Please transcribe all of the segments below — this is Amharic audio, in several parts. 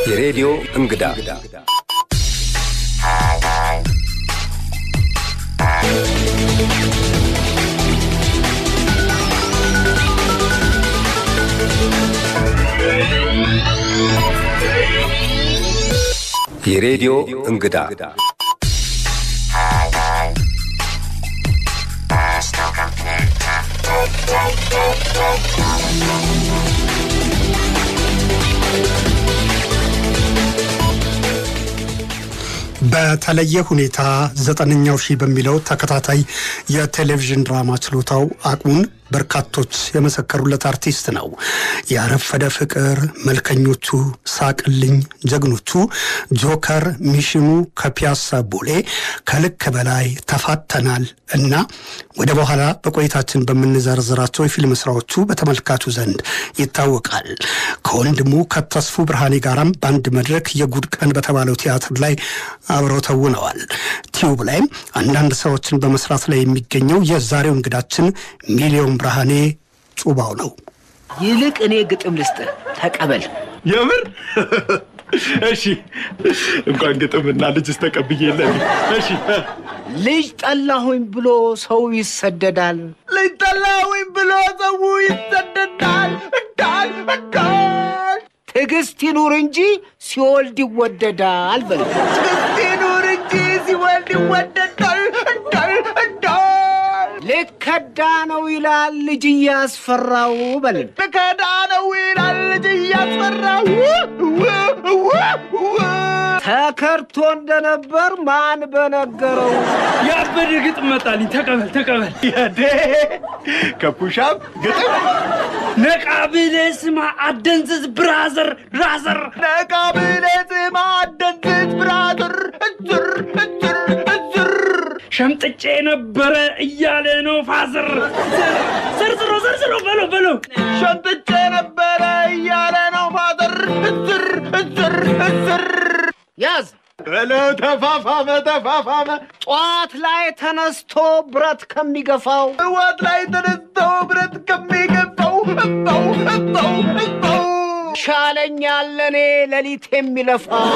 የሬዲዮ እንግዳ የሬዲዮ እንግዳ በተለየ ሁኔታ ዘጠነኛው ሺህ በሚለው ተከታታይ የቴሌቪዥን ድራማ ችሎታው አቅሙን በርካቶች የመሰከሩለት አርቲስት ነው። ያረፈደ ፍቅር፣ መልከኞቹ፣ ሳቅልኝ፣ ጀግኖቹ፣ ጆከር፣ ሚሽኑ፣ ከፒያሳ ቦሌ፣ ከልክ በላይ፣ ተፋተናል እና ወደ በኋላ በቆይታችን በምንዘረዝራቸው የፊልም ስራዎቹ በተመልካቹ ዘንድ ይታወቃል። ከወንድሙ ከተስፉ ብርሃኔ ጋራም በአንድ መድረክ የጉድ ቀን በተባለው ቲያትር ላይ አብረው ተውነዋል። ቲዩብ ላይም አንዳንድ ስራዎችን በመስራት ላይ የሚገኘው የዛሬው እንግዳችን ሚሊዮን ብርሃኔ ጩባው ነው። ይልቅ እኔ ግጥም ልስጥህ፣ ተቀበል። የምር እሺ፣ እንኳን ግጥምና ልጅስ ተቀብዬ የለን። እሺ፣ ልጅ ጠላሁኝ ብሎ ሰው ይሰደዳል። ልጅ ጠላሁኝ ብሎ ሰው ይሰደዳል። እንዳል እንዳል ትዕግስት ይኑር እንጂ ሲወልድ ይወደዳል። በል ትዕግስት ይኑር እንጂ ሲወልድ ይወደዳል። እንዳል እንዳል ልከዳ ነው ይላል ልጅ እያስፈራው። በል ልከዳ ነው ይላል ልጅ እያስፈራው ተከርቶ እንደነበር ማን በነገረው? ያበደ ግጥም መጣልኝ። ተቀበል ተቀበል። ያዴ ከፑሻፕ ግጥም ነቃ ብለህ ስማ አደንዝዝ ብራዘር ራዘር ነቃ ብለህ ስማ አደንዝዝ ብራዘር እዝር እዝር እዝር ሸምጥጬ ነበረ እያለ ነው ፋዘር። ዘርዝሮ ዘርዝሮ በለው በለው ሸምጥጬ ነበረ እያለ ነው ፋዘር እዝር እዝር እዝር ያዝ በለው ተፋፋመ ተፋፋመ ጠዋት ላይ ተነስቶ ብረት ከሚገፋው እዋት ላይ ተነስተው ብረት ከሚገባው እባው እባው እባው ሻለኛል ለእኔ ሌሊት የሚለፋው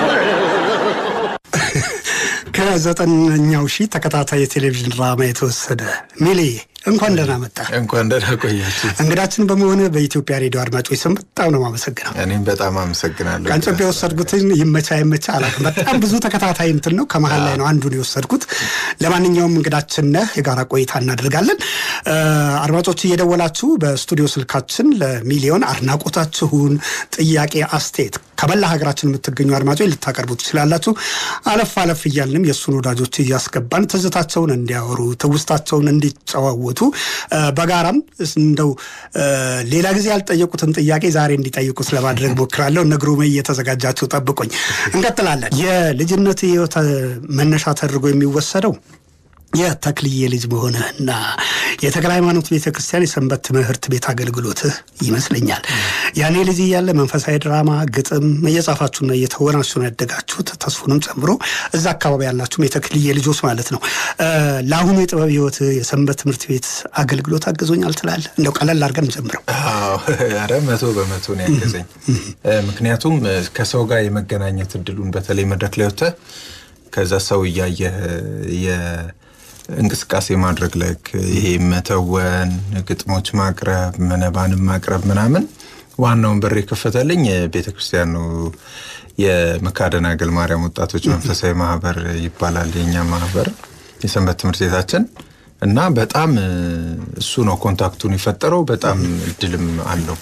ከዘጠነኛው ሺህ ተከታታይ የቴሌቪዥን ድራማ የተወሰደ ሚሊ እንኳን ደህና መጣ። እንኳን ደህና ቆያችሁ። እንግዳችን በመሆነ በኢትዮጵያ ሬዲዮ አድማጮች ስም በጣም ነው የማመሰግነው። እኔም በጣም አመሰግናለሁ። ቀንጨብ የወሰድኩትን ይመቻ ይመቻ አላውቅም። በጣም ብዙ ተከታታይ እንትን ነው፣ ከመሀል ላይ ነው አንዱን የወሰድኩት። ለማንኛውም እንግዳችን ነህ፣ የጋራ ቆይታ እናደርጋለን። አድማጮች እየደወላችሁ በስቱዲዮ ስልካችን ለሚሊዮን አድናቆታችሁን፣ ጥያቄ፣ አስተያየት ከመላ ሀገራችን የምትገኙ አድማጮች ልታቀርቡ ትችላላችሁ። አለፍ አለፍ እያልንም የእሱን ወዳጆች እያስገባን ትዝታቸውን እንዲያወሩ ትውስታቸውን እንዲጨዋወቱ በጋራም እንደው ሌላ ጊዜ ያልጠየቁትን ጥያቄ ዛሬ እንዲጠይቁት ለማድረግ ሞክራለሁ። እነ ግሩሜ እየተዘጋጃችሁ ጠብቁኝ። እንቀጥላለን። የልጅነት ህይወት መነሻ ተደርጎ የሚወሰደው የተክልዬ ልጅ መሆንህና የተክለ ሃይማኖት ቤተ ክርስቲያን የሰንበት ትምህርት ቤት አገልግሎትህ ይመስለኛል። ያኔ ልጅ እያለ መንፈሳዊ ድራማ፣ ግጥም እየጻፋችሁና እየተወናችሁ ነው ያደጋችሁት፣ ተስፉንም ጨምሮ እዛ አካባቢ ያላችሁም የተክልዬ ልጆች ማለት ነው። ለአሁኑ የጥበብ ህይወት የሰንበት ትምህርት ቤት አገልግሎት አግዞኛል ትላለህ? እንደው ቀለል አድርገን ጀምረው። ኧረ መቶ በመቶ ነው ያገዘኝ። ምክንያቱም ከሰው ጋር የመገናኘት እድሉን በተለይ መድረክ ላይ ወጥተህ ከዛ ሰው እያየህ እንቅስቃሴ ማድረግ ላይ ይሄ መተወን፣ ግጥሞች ማቅረብ፣ መነባንም ማቅረብ ምናምን ዋናውን በር የከፈተልኝ ቤተ ክርስቲያን ነው። የመካደናገል ማርያም ወጣቶች መንፈሳዊ ማህበር ይባላል የኛ ማህበር የሰንበት ትምህርት ቤታችን እና በጣም እሱ ነው ኮንታክቱን የፈጠረው። በጣም እድልም አለው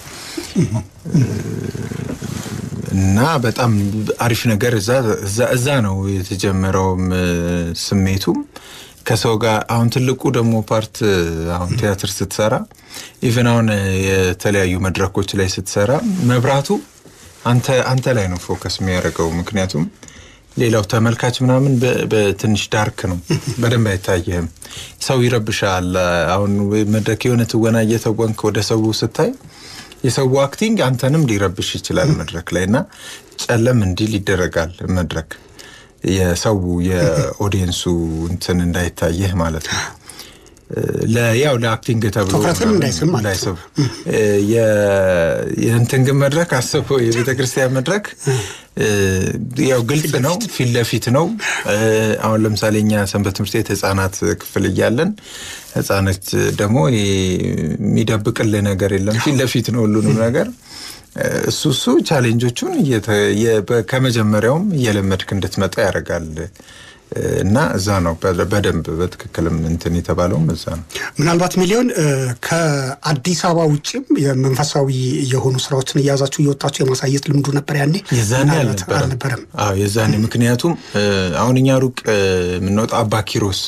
እና በጣም አሪፍ ነገር እዛ ነው የተጀመረውም ስሜቱም ከሰው ጋር አሁን ትልቁ ደግሞ ፓርት አሁን ቲያትር ስትሰራ ኢቨን አሁን የተለያዩ መድረኮች ላይ ስትሰራ መብራቱ አንተ አንተ ላይ ነው ፎከስ የሚያደርገው። ምክንያቱም ሌላው ተመልካች ምናምን በትንሽ ዳርክ ነው፣ በደንብ አይታየህም። ሰው ይረብሻል። አሁን መድረክ የሆነ ትወና እየተወንክ ወደ ሰው ስታይ የሰው አክቲንግ አንተንም ሊረብሽ ይችላል መድረክ ላይ እና ጨለም እንዲል ይደረጋል መድረክ የሰው የኦዲየንሱ እንትን እንዳይታየህ ማለት ነው። ያው ለአክቲንግ ተብሎ ትኩረትን እንዳይስብ ማለት እንዳይስብ የእንትን ግን መድረክ አስበው የቤተ ክርስቲያን መድረክ ያው ግልጽ ነው፣ ፊት ለፊት ነው። አሁን ለምሳሌ እኛ ሰንበት ትምህርት ቤት ህጻናት ክፍል እያለን ህጻናት ደግሞ የሚደብቅልህ ነገር የለም፣ ፊት ለፊት ነው ሁሉንም ነገር እሱ እሱ ቻሌንጆቹን ከመጀመሪያውም እየለመድክ እንድትመጣ ያደርጋል። እና እዛ ነው በደንብ በትክክልም እንትን የተባለውም እዛ ነው። ምናልባት ሚሊዮን ከአዲስ አበባ ውጭም የመንፈሳዊ የሆኑ ስራዎችን እያያዛችሁ እየወጣችሁ የማሳየት ልምዱ ነበር ያኔ? የዛኔ አልነበረም። አዎ የዛኔ ምክንያቱም አሁን እኛ ሩቅ የምንወጣ አባ ኪሮስ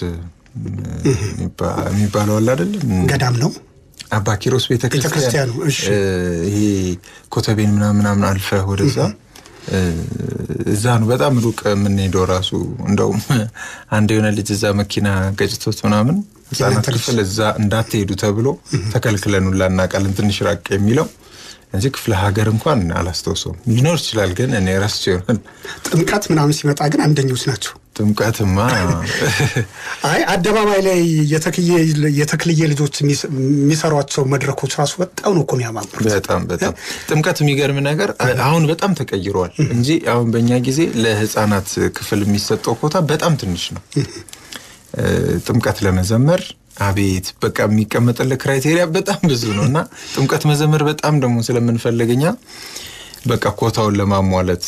የሚባለው አለ አይደለም ገዳም ነው አባ ኪሮስ ቤተክርስቲያን ይሄ ኮተቤን ምናምን ምናምን አልፈህ ወደዛ እዛ ነው በጣም ሩቅ የምንሄደው። ራሱ እንደውም አንድ የሆነ ልጅ እዛ መኪና ገጭቶት ምናምን ህጻናት ክፍል እዛ እንዳትሄዱ ተብሎ ተከልክለን ሁላ እናውቃለን። ትንሽ ራቅ የሚለው እንጂ ክፍለ ሀገር እንኳን አላስታውሰውም። ሊኖር ይችላል ግን እኔ ረስቼ ይሆናል። ጥምቀት ምናምን ሲመጣ ግን አንደኞች ናቸው። ጥምቀትማ አይ አደባባይ ላይ የተክልዬ ልጆች የሚሰሯቸው መድረኮች ራሱ በጣም ነው እኮ የሚያማምሩት። በጣም በጣም ጥምቀት የሚገርም ነገር አሁን በጣም ተቀይሯል እንጂ አሁን በእኛ ጊዜ ለህፃናት ክፍል የሚሰጠው ኮታ በጣም ትንሽ ነው። ጥምቀት ለመዘመር አቤት በቃ የሚቀመጥልህ ክራይቴሪያ በጣም ብዙ ነው እና ጥምቀት መዘመር በጣም ደግሞ ስለምንፈልገኛ በቃ ኮታውን ለማሟለት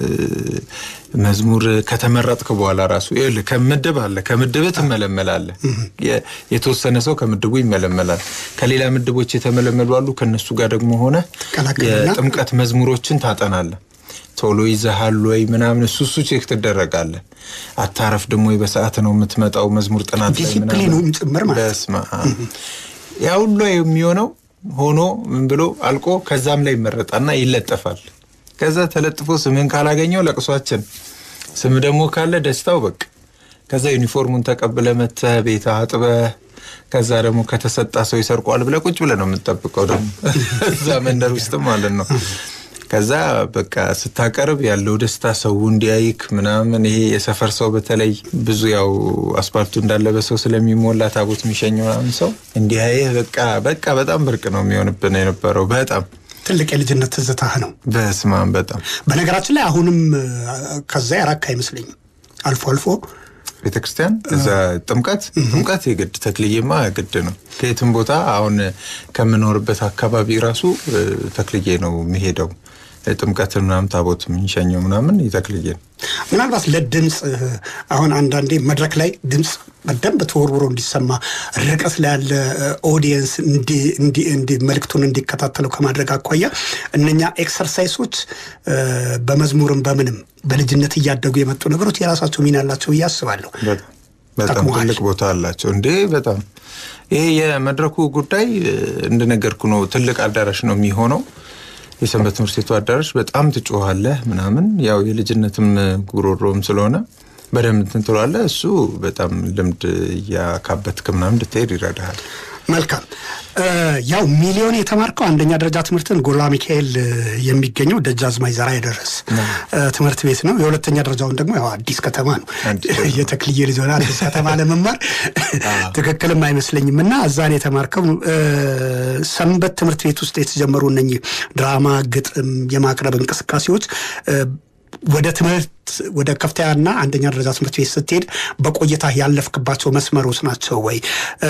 መዝሙር ከተመረጥክ በኋላ ራሱ ይኸውልህ ከምድብ አለ ከምድብ ትመለመላለህ። የተወሰነ ሰው ከምድቡ ይመለመላል። ከሌላ ምድቦች የተመለመሉ አሉ። ከነሱ ጋር ደግሞ ሆነ የጥምቀት መዝሙሮችን ታጠናለህ። ቶሎ ይዘሃል ወይ ምናምን እሱ እሱ ቼክ ትደረጋለህ። አታረፍ ደግሞ ወይ በሰዓት ነው የምትመጣው መዝሙር ጥናት ላይ ዲሲፕሊኑም ጭምር ማለት በስመ አብ ያ ሁሉ የሚሆነው ሆኖ ምን ብሎ አልቆ ከዛም ላይ ይመረጣና ይለጠፋል። ከዛ ተለጥፎ ስምን ካላገኘው ለቅሷችን፣ ስም ደግሞ ካለ ደስታው በቃ ከዛ ዩኒፎርሙን ተቀብለ መተህ ቤት አጥበ ከዛ ደግሞ ከተሰጣ ሰው ይሰርቋል ብለ ቁጭ ብለ ነው የምንጠብቀው ደግሞ እዛ መንደር ውስጥም ማለት ነው። ከዛ በቃ ስታቀርብ ያለው ደስታ ሰው እንዲያይክ ምናምን ይሄ የሰፈር ሰው በተለይ ብዙ ያው አስፓልቱ እንዳለ በሰው ስለሚሞላ ታቦት የሚሸኘው ምናምን ሰው እንዲያይህ በቃ በቃ በጣም ብርቅ ነው የሚሆንብን የነበረው በጣም ትልቅ የልጅነት ትዝታህ ነው። በስማም በጣም በነገራችን ላይ አሁንም ከዛ ያራክ አይመስለኝም። አልፎ አልፎ ቤተ ክርስቲያን እዛ ጥምቀት ጥምቀት የግድ ተክልዬማ ግድ ነው። ከየትም ቦታ አሁን ከምኖርበት አካባቢ ራሱ ተክልዬ ነው የሚሄደው ጥምቀትን ምናምን ታቦት የምንሸኘው ምናምን ይተክልዬ ነው። ምናልባት ለድምፅ አሁን አንዳንዴ መድረክ ላይ ድምፅ በደንብ ተወርውሮ እንዲሰማ ርቀት ላይ ያለ ኦዲየንስ መልእክቱን እንዲከታተለው ከማድረግ አኳያ እነኛ ኤክሰርሳይሶች በመዝሙርም በምንም በልጅነት እያደጉ የመጡ ነገሮች የራሳቸው ሚና አላቸው ብዬ አስባለሁ። በጣም ትልቅ ቦታ አላቸው እንዴ! በጣም ይሄ የመድረኩ ጉዳይ እንደነገርኩ ነው። ትልቅ አዳራሽ ነው የሚሆነው የሰንበት ትምህርት ቤቱ አዳራሽ በጣም ትጮኻለህ ምናምን ያው የልጅነትም ጉሮሮም ስለሆነ በደንብ እንትን ትለዋለህ። እሱ በጣም ልምድ እያካበትክ ምናምን እንድትሄድ ይረዳሃል። መልካም ያው ሚሊዮን የተማርከው አንደኛ ደረጃ ትምህርትን ጎላ ሚካኤል የሚገኘው ደጃዝማች ዘርዓ ያደረስ ትምህርት ቤት ነው። የሁለተኛ ደረጃውን ደግሞ ያው አዲስ ከተማ ነው። የተክልዬ ልጅ ሆነ አዲስ ከተማ ለመማር ትክክልም አይመስለኝም። እና እዛን የተማርከው ሰንበት ትምህርት ቤት ውስጥ የተጀመሩ እነኚህ ድራማ፣ ግጥም የማቅረብ እንቅስቃሴዎች ወደ ትምህርት ወደ ከፍተኛና አንደኛ ደረጃ ትምህርት ቤት ስትሄድ በቆይታ ያለፍክባቸው መስመሮች ናቸው ወይ?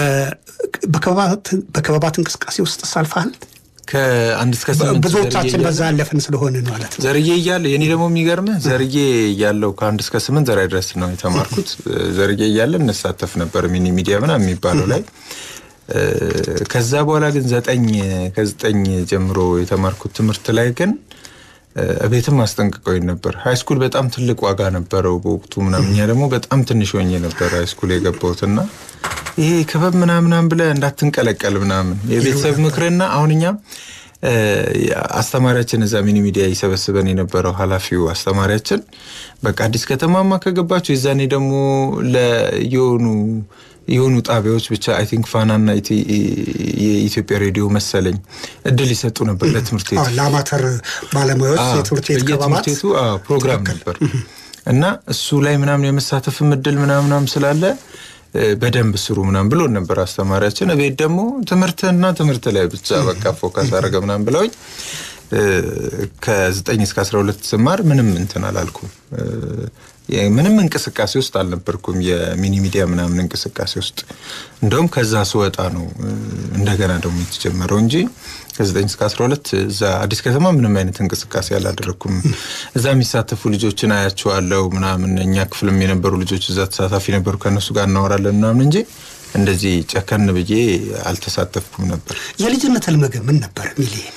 በክበባት እንቅስቃሴ ውስጥ ሳልፈሃል? ከአንድ እስከ ስምንት ብዙዎቻችን በዛ ያለፍን ስለሆነ ማለት ነው። ዘርዬ እያለ የኔ ደግሞ የሚገርምህ ዘርዬ እያለው ከአንድ እስከ ስምንት ዘርዓ ድረስ ነው የተማርኩት። ዘርዬ እያለ እንሳተፍ ነበር ሚኒ ሚዲያ ምናምን የሚባለው ላይ ከዛ በኋላ ግን ዘጠኝ ከዘጠኝ ጀምሮ የተማርኩት ትምህርት ላይ ግን ቤትም አስጠንቅቀውኝ ነበር። ሃይስኩል በጣም ትልቅ ዋጋ ነበረው በወቅቱ ምናምን። እኛ ደግሞ በጣም ትንሽ ሆኜ ነበር ሃይስኩል የገባሁትና ይሄ ክበብ ምናምናም ብለህ እንዳትንቀለቀል ምናምን የቤተሰብ ምክርና አሁን እኛ አስተማሪያችን እዛ ሚኒ ሚዲያ ይሰበስበን የነበረው ኃላፊው አስተማሪያችን በቃ አዲስ ከተማማ ከገባችሁ የዛኔ ደግሞ ለየሆኑ የሆኑ ጣቢያዎች ብቻ አይ ቲንክ ፋናና የኢትዮጵያ ሬዲዮ መሰለኝ እድል ይሰጡ ነበር ለትምህርት ቤቱ ለአማተር ባለሙያዎች የትምህርት ቤት የትምህርት ቤቱ ፕሮግራም ነበር እና እሱ ላይ ምናምን የመሳተፍም እድል ምናምናም ስላለ እ፣ በደንብ ስሩ ምናምን ብሎን ነበር አስተማሪያችን። ቤት ደግሞ ትምህርትና ትምህርት ላይ ብቻ በቃ ፎካስ አደረገ ምናምን ብለውኝ እ፣ ከዘጠኝ እስከ አስራ ሁለት ስማር ምንም እንትን አላልኩም። እ፣ የ- ምንም እንቅስቃሴ ውስጥ አልነበርኩም። የሚኒ ሚዲያ ምናምን እንቅስቃሴ ውስጥ እንደውም ከዛ ስወጣ ነው እ፣ እንደገና ደግሞ የተጀመረው እንጂ ከዘጠኝ እስከ አስራ ሁለት እዛ አዲስ ከተማ ምንም አይነት እንቅስቃሴ አላደረግኩም። እዛ የሚሳተፉ ልጆችን አያቸዋለሁ ምናምን እኛ ክፍልም የነበሩ ልጆች እዛ ተሳታፊ ነበሩ። ከእነሱ ጋር እናወራለን ምናምን እንጂ እንደዚህ ጨከን ብዬ አልተሳተፍኩም ነበር። የልጅነት ህልም ግን ምን ነበር ሚሊየን?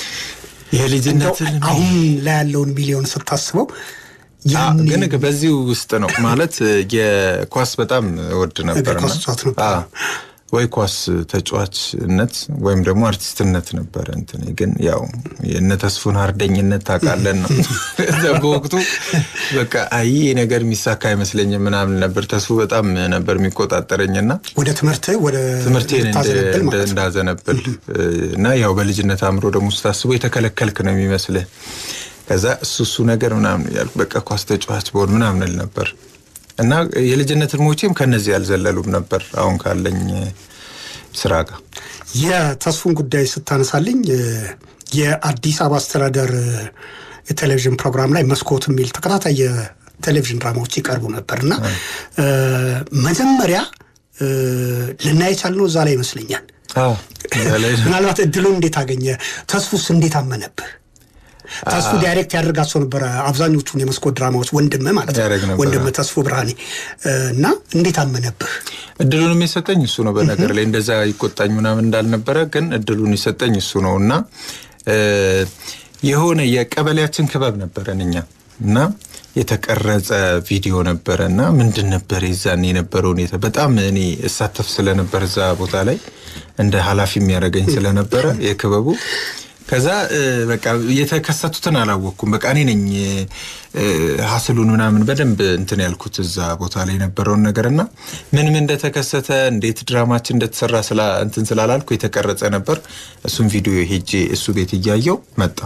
የልጅነት እንደው አሁን ላይ ያለውን ሚሊዮን ስታስበው አ- ያኔ ግን በዚህ ውስጥ ነው ማለት የኳስ በጣም እወድ ነበር። ኳስ ተጫዋች ነበር። ወይ ኳስ ተጫዋችነት ወይም ደግሞ አርቲስትነት ነበረ። እንትን ግን ያው የእነ ተስፉን አርደኝነት ታውቃለን ነው እዛ በወቅቱ በቃ አይ ይሄ ነገር የሚሳካ አይመስለኝም ምናምን ነበር። ተስፉ በጣም ነበር የሚቆጣጠረኝና ወደ ትምህርት ወደ ትምህርቴን እንደ- ልታዘነብል እንደ- ማለት ነው። እንዳዘነብል እና ያው በልጅነት አእምሮ ደግሞ ስታስቦ የተከለከልክ ነው የሚመስልህ። ከዛ እሱ እሱ ነገር ምናምን ያልኩ በቃ ኳስ ተጫዋች በሆን ምናምን እል ነበር እና የልጅነት ህልሞቼም ከነዚህ ያልዘለሉም ነበር አሁን ካለኝ ስራ ጋር የተስፉን ጉዳይ ስታነሳልኝ እ፣ የአዲስ አበባ አስተዳደር እ፣ የቴሌቪዥን ፕሮግራም ላይ መስኮት የሚል ተከታታይ የቴሌቪዥን ድራማዎች ይቀርቡ ነበር እና እ፣ መጀመሪያ እ፣ ልናይ የቻልነው እዛ ላይ ይመስለኛል። እዛ ላይ ምናልባት እድሉን እንዴት አገኘ? ተስፉስ እንዴት አመነብህ? ተስፉ ዳይሬክት ያደርጋቸው ነበረ አብዛኞቹን የመስኮት ድራማዎች ወንድም ማለት ያደርግ ነው ነበረ። ወንድም ተስፉ ብርሃኔ እ፣ እና እንዴት አመነብህ? እድሉንም የሰጠኝ እሱ ነው። በነገር ላይ እንደዛ ይቆጣኝ ምናምን እንዳልነበረ ግን እድሉን የሰጠኝ እሱ ነው እና እ፣ የሆነ የቀበሌያችን ክበብ ነበረን እኛ እና የተቀረጸ ቪዲዮ ነበረ እና ምንድን ነበር የዛን የነበረው ሁኔታ በጣም እኔ እሳተፍ ስለነበር እዛ ቦታ ላይ እንደ ኃላፊ የሚያደርገኝ ስለነበረ የክበቡ ከዛ እ፣ በቃ የተከሰቱትን አላወቅኩም። በቃ እኔ ነኝ እ፣ ሀስሉን ምናምን በደንብ እንትን ያልኩት እዛ ቦታ ላይ የነበረውን ነገር እና ምን ምን እንደተከሰተ እንዴት ድራማችን እንደተሰራ ስላ እንትን ስላላልኩ የተቀረጸ ነበር። እሱም ቪዲዮ ሄጄ እሱ ቤት እያየው መጣ።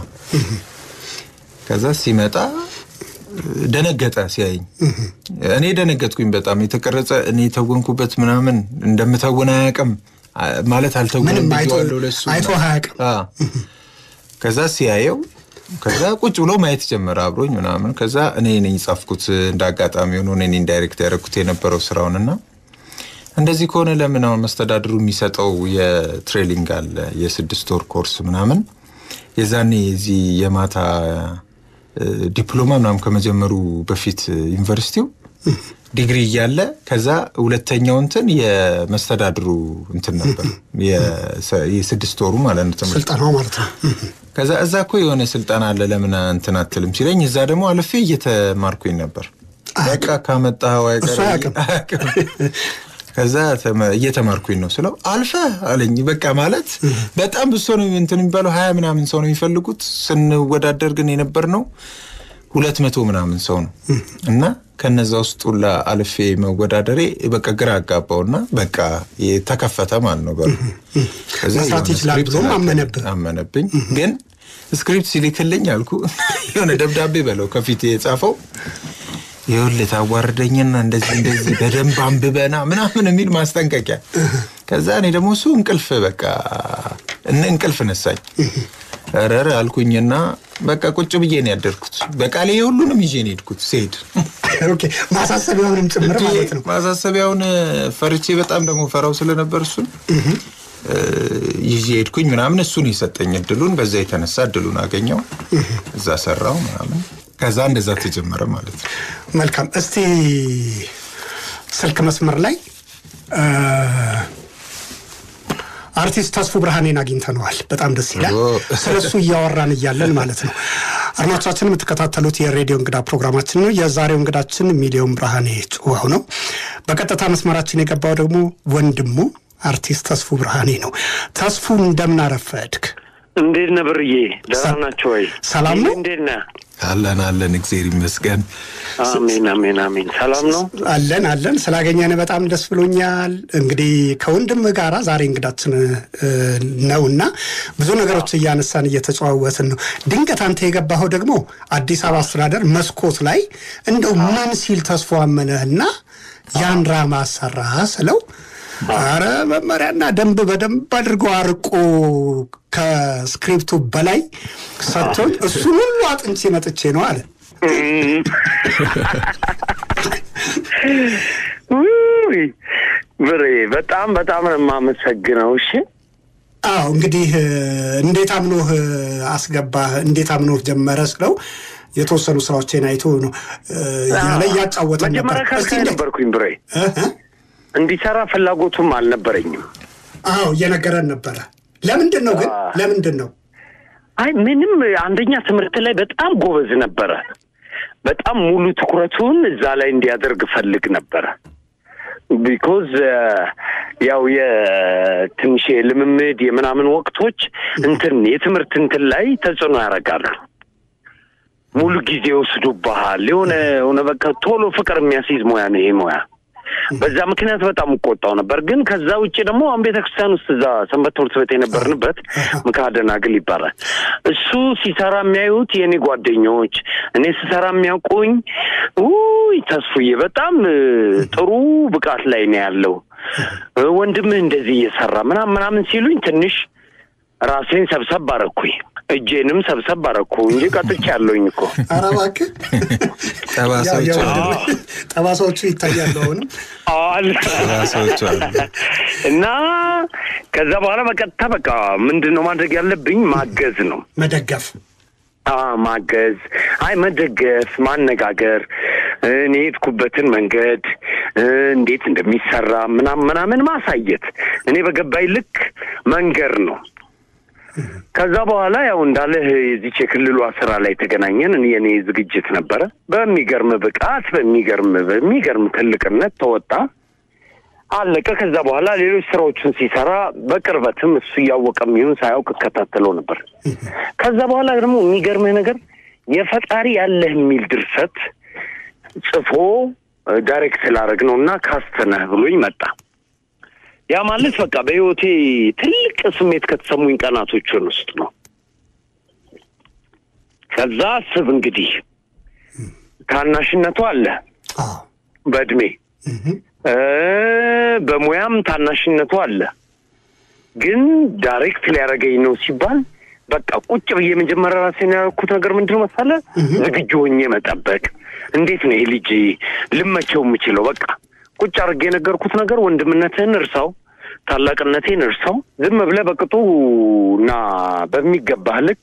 ከዛ ሲመጣ እ፣ ደነገጠ ሲያየኝ። እኔ ደነገጥኩኝ በጣም የተቀረጸ እኔ የተወንኩበት ምናምን እንደምተውን አያውቅም አ- ማለት አልተውንም ምንም አይቶ- ብዬዋለሁ ለእሱ አይቶ አያውቅም። አዎ። ከዛ ሲያየው ከዛ ቁጭ ብሎ ማየት ጀመረ አብሮኝ ምናምን። ከዛ እኔ ነኝ ጻፍኩት እንደ አጋጣሚ ሆኖ እኔ ነኝ ዳይሬክት ያደረኩት የነበረው ስራውንና እንደዚህ ከሆነ ለምን አሁን መስተዳድሩ የሚሰጠው የትሬሊንግ አለ የስድስት ወር ኮርስ ምናምን የዛኔ የዚህ የማታ እ፣ ዲፕሎማ ምናምን ከመጀመሩ በፊት ዩኒቨርሲቲው ዲግሪ እያለ ከዛ ሁለተኛው እንትን የመስተዳድሩ እንትን ነበር የሰ- የስድስት ወሩ ማለት ነው ትምህርት ስልጠናው ማለት ነው። ከዛ እዛ እኮ የሆነ ስልጠና አለ ለምን እንትን አትልም ሲለኝ እዛ ደግሞ አልፌ እየተማርኩኝ ነበር። በቃ ካመጣኸው አይቀር እሱ አያውቅም። አያውቅም። ከዛ ተመ- እየተማርኩኝ ነው ስለው አልፈ አለኝ። በቃ ማለት በጣም ብዙ ሰው ነው እንትን የሚባለው ሀያ ምናምን ሰው ነው የሚፈልጉት። ስንወዳደር ግን የነበር ነው ሁለት መቶ ምናምን ሰው ነው እና ከነዛ ውስጥ ሁላ አልፌ መወዳደሬ በቃ ግራ አጋባውና በቃ ተከፈተ ማለት ነው በሩ። ከዛ መስራት የሆነ ይችላል ስክሪፕት ብሎም ላከልኝ። አመነብህ። አመነብኝ ግን ስክሪፕት ሲልክልኝ አልኩ የሆነ ደብዳቤ በለው ከፊት የጻፈው ይኸውልህ ታዋርደኝና እንደዚህ እንደዚህ በደንብ አንብበና ምናምን የሚል ማስጠንቀቂያ። ከዛ እኔ ደግሞ እሱ እንቅልፍ በቃ እነ እንቅልፍ ነሳኝ። ረረ አልኩኝና በቃ ቁጭ ብዬ ነው ያደርኩት። በቃሌ ሁሉንም ይዤ ነው የሄድኩት ስሄድ ኦኬ ማሳሰቢያውንም ጭምር ማለት ነው። ማሳሰቢያውን ፈርቼ በጣም ደግሞ ፈራው ስለነበር እሱን እ፣ ይዤ ሄድኩኝ ምናምን እሱን የሰጠኝ እድሉን በዛ የተነሳ እድሉን አገኘው እዛ ሰራው ምናምን ከዛ እንደዛ ተጀመረ ማለት ነው። መልካም። እስቲ ስልክ መስመር ላይ እ፣ አርቲስት ተስፉ ብርሃኔን አግኝተነዋል። በጣም ደስ ይላል። ኦ። ስለ እሱ እያወራን እያለን ማለት ነው። አድማጮቻችን የምትከታተሉት የሬዲዮ እንግዳ ፕሮግራማችን ነው። የዛሬው እንግዳችን ሚሊዮን ብርሃኔ ጭዋው ነው። በቀጥታ መስመራችን የገባው ደግሞ ወንድሙ አርቲስት ተስፉ ብርሃኔ ነው። ተስፉ እንደምን አረፈድክ? እንዴት ነህ ብርዬ? ደህና ናቸው ወይ? ሰላም ነው? እንዴት ነህ? አለን አለን፣ እግዜር ይመስገን። አሜን አሜን አሜን። ሰላም ነው? አለን አለን። ስላገኘን በጣም ደስ ብሎኛል። እንግዲህ ከወንድም ጋራ ዛሬ እንግዳችን እ፣ ነውና ብዙ ነገሮች እያነሳን እየተጨዋወትን ነው። ድንገት አንተ የገባኸው ደግሞ አዲስ አበባ አስተዳደር መስኮት ላይ እንደው ምን ሲል ተስፎ አመነህና ያን ድራማ አሰራ ስለው አረ መመሪያና ደንብ በደንብ አድርጎ አርቆ ከስክሪፕቱ በላይ ሰጥቶኝ እሱን ሁሉ አጥንቼ መጥቼ ነው አለ። ውይ ብሬ በጣም በጣም ነው የማመሰግነው። እሺ አዎ እንግዲህ እ፣ እንዴት አምኖህ እ፣ አስገባህ እንዴት አምኖህ ጀመረ ስለው የተወሰኑ ስራዎችን አይቶ ነው እ፣ እያለ እያጫወተን ነበር። መጀመሪያ እስቲ ከልካይ እንዴት? ነበርኩኝ ብሬ እ እ? እንዲሰራ ፍላጎቱም አልነበረኝም። አዎ እየነገረን ነበረ። ለምንድን ነው ግን ለምንድን ነው? አይ ምንም አንደኛ ትምህርት ላይ በጣም ጎበዝ ነበረ። በጣም ሙሉ ትኩረቱን እዛ ላይ እንዲያደርግ ፈልግ ነበረ። ቢኮዝ ያው የትንሽ የልምምድ የምናምን ወቅቶች እንትን የትምህርት እንትን ላይ ተጽዕኖ ያደርጋሉ። ሙሉ ጊዜ ወስዱብሃል። የሆነ የሆነ በቃ ቶሎ ፍቅር የሚያስይዝ ሙያ ነው ይሄ ሙያ። በዛ ምክንያት በጣም እቆጣው ነበር። ግን ከዛ ውጭ ደግሞ አሁን ቤተክርስቲያን ውስጥ እዛ ሰንበት ትምህርት ቤት የነበርንበት ምክሐ ደናግል ይባላል። እሱ ሲሰራ የሚያዩት የእኔ ጓደኞች፣ እኔ ስሰራ የሚያውቁኝ ውይ ተስፉዬ በጣም እ፣ ጥሩ ብቃት ላይ ነው ያለው እ፣ ወንድምህ እንደዚህ እየሰራ ምናምን ምናምን ሲሉኝ ትንሽ ራሴን ሰብሰብ አረኩኝ። እጄንም ሰብሰብ አረኩ እንጂ ቀጥቼ ያለውኝ እኮ ኧረ እባክህ ጠባሳዎች ያው- ያው አሉ። ወንድምህ ጠባሳዎቹ ይታያሉ አሁንም አለ ጠባሳዎች አሉ። እና ከዛ በኋላ በቀጥታ በቃ ምንድን ነው ማድረግ ያለብኝ ማገዝ ነው መደገፍ አ ማገዝ፣ አይ መደገፍ፣ ማነጋገር፣ እኔ የሄድኩበትን መንገድ እ፣ እንዴት እንደሚሰራ ምናምን ምናምን ማሳየት፣ እኔ በገባኝ ልክ መንገር ነው። ከዛ በኋላ ያው እንዳለህ የዚች የክልሏ ስራ ላይ ተገናኘን። እኔ የኔ ዝግጅት ነበረ። በሚገርም ብቃት በሚገርም በሚገርም ትልቅነት ተወጣ አለቀ። ከዛ በኋላ ሌሎች ስራዎችን ሲሰራ በቅርበትም እሱ እያወቀም ይሁን ሳያውቅ እከታተለው ነበር። ከዛ በኋላ ደግሞ የሚገርምህ ነገር የፈጣሪ ያለህ የሚል ድርሰት ጽፎ እ፣ ዳይሬክት ላደረግ ነው እና ካስት ነህ ብሎኝ መጣ። ያ ማለት በቃ በህይወቴ ትልቅ ስሜት ከተሰሙኝ ቀናቶችን ውስጥ ነው። ከዛ አስብ እንግዲህ ታናሽነቱ አለ አዎ በእድሜ እ፣ በሙያም ታናሽነቱ አለ። ግን ዳይሬክት ሊያደርገኝ ነው ሲባል በቃ ቁጭ ብዬ መጀመሪያ ራሴን ያደረኩት ነገር ምንድን ነው መሰለህ? ዝግጁ ሆኜ መጠበቅ። እንዴት ነው ይሄ ልጅ ልመቸው የምችለው? በቃ ቁጭ አድርጌ የነገርኩት ነገር ወንድምነትህን እርሳው፣ ታላቅነቴን እርሳው። ዝም ብለህ በቅጡ እና በሚገባህ ልክ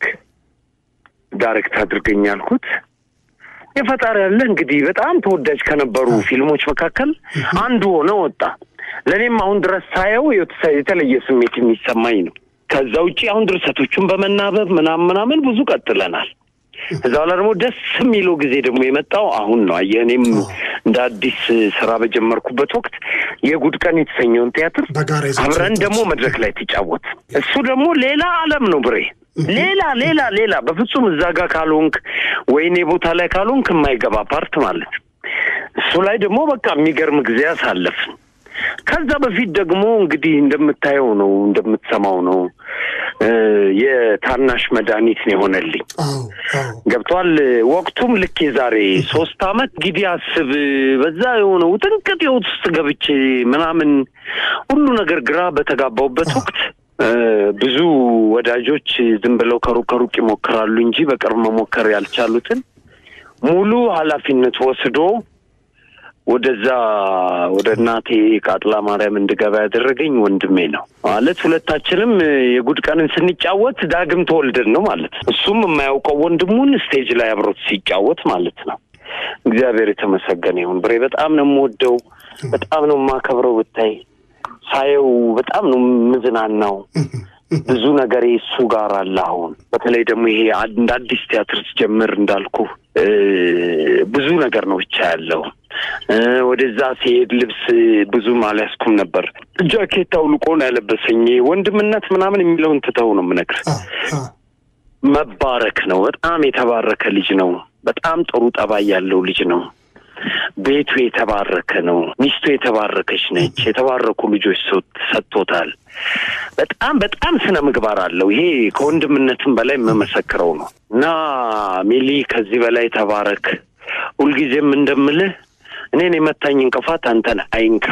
ዳይሬክት አድርገኝ ያልኩት የፈጣሪ ያለ እንግዲህ በጣም ተወዳጅ ከነበሩ ፊልሞች መካከል አንዱ ሆነ ወጣ። ለእኔም አሁን ድረስ ሳየው የተሰ- የተለየ ስሜት የሚሰማኝ ነው። ከዛ ውጭ አሁን ድርሰቶቹን በመናበብ ምናምን ምናምን ብዙ ቀጥለናል። ከዛ በኋላ ደግሞ ደስ የሚለው ጊዜ ደግሞ የመጣው አሁን ነው። አየህ እኔም እንደ አዲስ ስራ በጀመርኩበት ወቅት የጉድ ቀን የተሰኘውን ቲያትር በጋራ ይዛችሁ አብረን ወጣችሁ። ደግሞ መድረክ ላይ ተጫወት። እሱ ደግሞ ሌላ ዓለም ነው ብሬ ሌላ ሌላ ሌላ በፍጹም እዛ ጋር ካልሆንክ ወይኔ ቦታ ላይ ካልሆንክ የማይገባ ፓርት ማለት ነው። እሱ ላይ ደግሞ በቃ የሚገርም ጊዜ አሳለፍን። ከዛ በፊት ደግሞ እንግዲህ እንደምታየው ነው እንደምትሰማው ነው እ የታናሽ መድኃኒት ነው የሆነልኝ። አዎ አዎ ገብቷል። ወቅቱም ልክ የዛሬ ሶስት አመት እንግዲህ አስብ፣ በዛ የሆነ ውጥንቅጥ ህይወት ውስጥ ገብቼ ምናምን ሁሉ ነገር ግራ በተጋባውበት ወቅት እ ብዙ ወዳጆች ዝም ብለው ከሩቅ ከሩቅ ይሞክራሉ እንጂ በቅርብ መሞከር ያልቻሉትን ሙሉ ኃላፊነት ወስዶ ወደዛ ወደ እናቴ ቃጥላ ማርያም እንድገባ ያደረገኝ ወንድሜ ነው ማለት ሁለታችንም እ የጉድ ቀንን ስንጫወት ዳግም ተወልደን ነው ማለት ነው። እሱም የማያውቀው ወንድሙን ስቴጅ ላይ አብሮት ሲጫወት ማለት ነው። እግዚአብሔር የተመሰገነ ይሁን። ብሬ በጣም ነው የምወደው፣ በጣም ነው የማከብረው። ብታይ ሳየው በጣም ነው የምዝናናው። ብዙ ነገር እሱ ጋር አለ። አሁን በተለይ ደግሞ ይሄ እንደ አዲስ ቲያትር ስጀምር እንዳልኩ እ ብዙ ነገር ነው ብቻ ያለው እ ወደዛ ሲሄድ ልብስ ብዙም አልያዝኩም ነበር። ጃኬት አውልቆ ነው ያለበሰኝ። ወንድምነት ምናምን የሚለውን ትተው ነው የምነግርህ። አዎ አዎ መባረክ ነው። በጣም የተባረከ ልጅ ነው። በጣም ጥሩ ጠባይ ያለው ልጅ ነው። ቤቱ የተባረከ ነው። ሚስቱ የተባረከች ነች። የተባረኩ ልጆች ሰው- ሰጥቶታል። በጣም በጣም ስነ ምግባር አለው። ይሄ ከወንድምነትም በላይ የምመሰክረው ነው እና ሚሊ ከዚህ በላይ ተባረክ። ሁልጊዜም እንደምልህ እኔን የመታኝ እንቅፋት አንተን አይንካ።